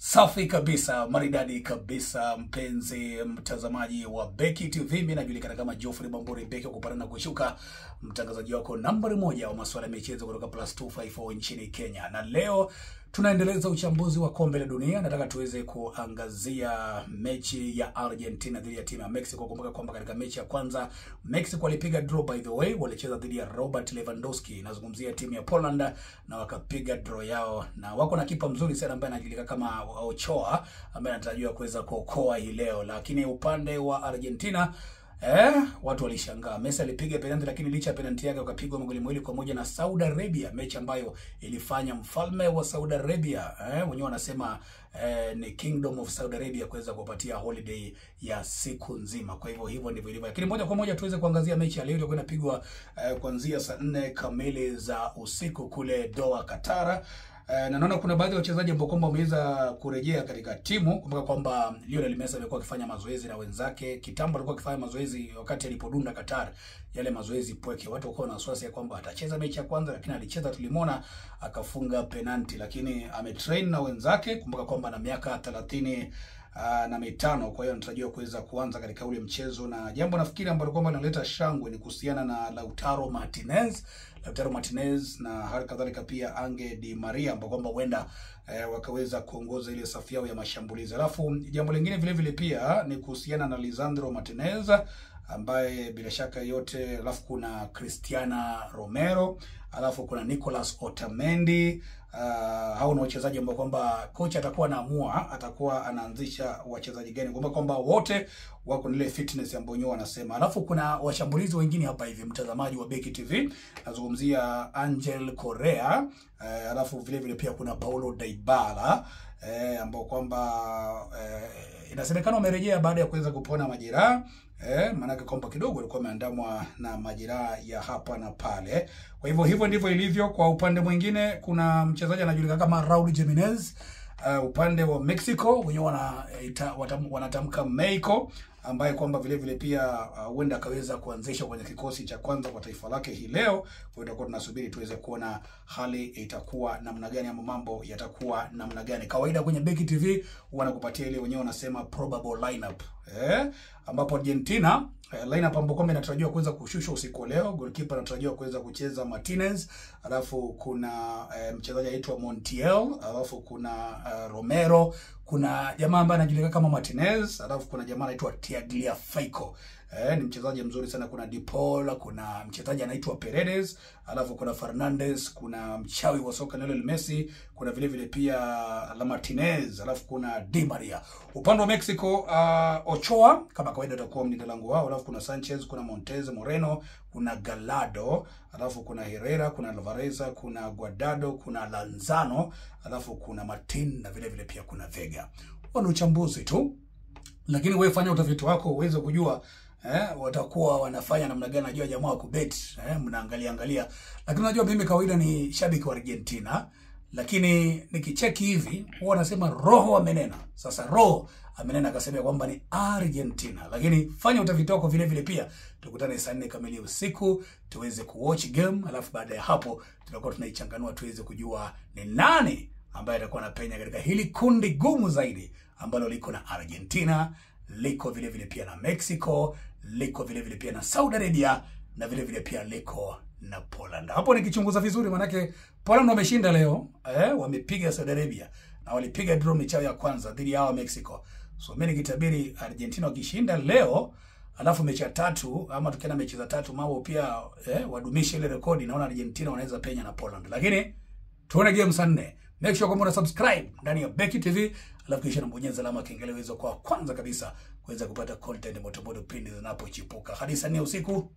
Safi kabisa, maridadi kabisa, mpenzi mtazamaji wa Beki TV. Mimi najulikana kama Geoffrey Bamburi Beki, kupanda na kushuka, mtangazaji wako nambari moja wa masuala ya michezo kutoka Plus 254 nchini Kenya, na leo tunaendeleza uchambuzi wa kombe la dunia. Nataka tuweze kuangazia mechi ya Argentina dhidi ya timu ya Mexico. Kumbuka kwamba katika mechi ya kwanza Mexico walipiga draw, by the way, walicheza dhidi ya Robert Lewandowski, nazungumzia timu ya Poland, na wakapiga draw yao, na wako na kipa mzuri sana ambaye anajulikana kama Ochoa ambaye anatarajiwa kuweza kuokoa hii leo, lakini upande wa Argentina Eh, watu walishangaa. Messi alipiga penalti lakini licha ya penalti yake wakapigwa magoli mawili kwa moja na Saudi Arabia, mechi ambayo ilifanya mfalme wa Saudi Arabia eh, wenyewe wanasema eh, ni Kingdom of Saudi Arabia kuweza kuwapatia holiday ya siku nzima. Kwa hivyo hivyo ndivyo ilivyo. Lakini moja kwa moja tuweze kuangazia mechi ya leo iliyokuwa inapigwa eh, kuanzia saa nne kamili za usiku kule Doha, Qatar. Eh, na naona kuna baadhi ya wachezaji ambao kwamba wameweza kurejea katika timu. Kumbuka kwamba Lionel Messi amekuwa akifanya mazoezi na wenzake. Kitambo alikuwa akifanya mazoezi wakati alipodunda Qatar, yale mazoezi pweke. Watu walikuwa na wasiwasi ya kwamba atacheza mechi ya kwanza, lakini alicheza, tulimwona akafunga penalti, lakini ametrain na wenzake. Kumbuka kwamba na miaka thelathini Uh, na mitano. Kwa hiyo anatarajiwa kuweza kuanza katika ule mchezo, na jambo nafikiri ambalo kwamba linaleta shangwe ni kuhusiana na Lautaro Martinez, Lautaro Martinez na hali kadhalika pia Ange Di Maria ambao kwamba huenda eh, wakaweza kuongoza ile safu yao ya mashambulizi. Alafu jambo lingine vile vile pia ni kuhusiana na Lisandro Martinez ambaye bila shaka yote, alafu kuna Cristiana Romero, alafu kuna Nicolas Otamendi. Uh, hao ni wachezaji ambao kwamba kocha atakuwa anaamua atakuwa anaanzisha wachezaji gani, kwamba kwamba wote wako ile fitness ambayo wenyewe wanasema. Alafu kuna washambulizi wengine hapa hivi, mtazamaji wa Beki TV, nazungumzia Angel Correa, uh, alafu vile vile pia kuna Paulo Dybala eh, ambao kwamba eh, inasemekana wamerejea baada ya kuweza kupona majeraha eh, maanake kwamba kidogo alikuwa ameandamwa na majeraha ya hapa na pale. Kwa hivyo hivyo ndivyo ilivyo. Kwa upande mwingine, kuna mchezaji anajulikana kama Raul Jimenez uh, upande wa Mexico wenyewe wana, wanatamka Mexico ambaye kwamba vile vile pia huenda uh, akaweza kuanzisha kwenye kikosi cha kwanza kwa taifa lake hii leo. Kwa hiyo tunasubiri tuweze kuona hali itakuwa namna gani ama mambo yatakuwa namna gani. Kawaida kwenye Beki TV wanakupatia ile wenyewe wanasema probable lineup eh, ambapo Argentina eh, lineup ambapo kwamba inatarajiwa kuweza kushushwa usiku leo. Goalkeeper anatarajiwa kuweza kucheza Martinez, alafu kuna eh, mchezaji aitwa Montiel, alafu kuna uh, Romero kuna jamaa ambaye anajulikana kama Martinez, alafu kuna jamaa anaitwa Tagliafico. Eh, ni mchezaji mzuri sana. Kuna De Paul, kuna mchezaji anaitwa Paredes, alafu kuna Fernandez, kuna mchawi wa soka Lionel Messi, kuna vile vile pia La Martinez, alafu kuna Di Maria. Upande wa Mexico, uh, Ochoa kama kawaida atakuwa mlinda lango wao, alafu kuna Sanchez, kuna Montez Moreno, kuna Gallardo, alafu kuna Herrera, kuna Alvarez, kuna Guardado, kuna Lanzano, alafu kuna Martin na vile vile pia kuna Vega. Huo ni uchambuzi tu, lakini wewe fanya utafiti wako uweze kujua eh, watakuwa wanafanya namna gani. Najua jamaa wa kubet eh, mnaangalia angalia, lakini unajua mimi kawaida ni shabiki wa Argentina, lakini nikicheki hivi huwa anasema roho amenena. Sasa roho amenena akasema kwamba ni Argentina, lakini fanya utafiti wako vile vile pia. Tukutane saa nne kamili usiku tuweze kuwatch game, alafu baada ya hapo tutakuwa tunaichanganua tuweze kujua ni nani ambaye atakuwa anapenya katika hili kundi gumu zaidi ambalo liko na Argentina, liko vile vile pia na Mexico, liko vile vile pia na Saudi Arabia na vile vile pia liko na Poland. Hapo nikichunguza vizuri, manake Poland wameshinda leo eh, wamepiga Saudi Arabia na walipiga draw michao ya kwanza dhidi ya Mexico. So mimi nikitabiri Argentina wakishinda leo, alafu mechi ya tatu ama tukienda mechi za tatu mambo pia eh, wadumishe ile rekodi, naona Argentina wanaweza penya na Poland, lakini tuone game saa nne. Make sure kwamba una subscribe ndani ya Beki TV, alafu kisha unabonyeza alama kengele uweze kwa kwanza kabisa kuweza kupata content moto moto pindi zinapochipuka. Hadi saa nne usiku.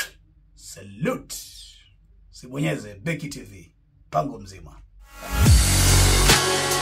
Salute. Sibonyeze Beki TV. Pango mzima.